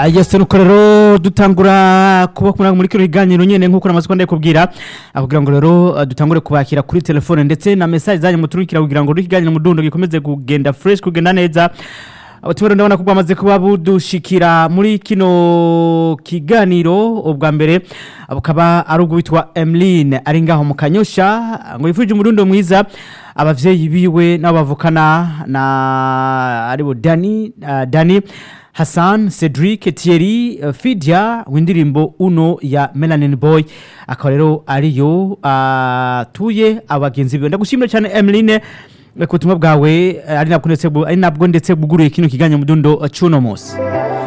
Ah, yes nuko rero dutangura kuba muri kino kiganiro nyene nkuko namaze ko ndakubwira ah, kugira ngo rero ah, dutangure kubakira kuri telefone ndetse na message zanyu muturukira kugira ngo ikiganiro mudundo gikomeze kugenda fresh kugenda neza abatumwa rero ndabona ko bwamaze kuba budushikira muri kino kiganiro ubwa mbere bukaba ari ubwitwa Emeline ari ngaho mu kanyosha ngo yifuje umurundo mwiza abavyeyi biwe nabo bavukana na aribo Dani uh, Dani Hassan Cedric Thierry uh, Fidia w'indirimbo uno ya Melanin Boy akaba rero ariyo atuye abagenzi biwe ndagushimira cyane Emeline ku butumwa bwawe eh, ari nabwo ndetse bu- ari nabwo ndetse buguruye kino kiganiro mudundo uh, cuno munsi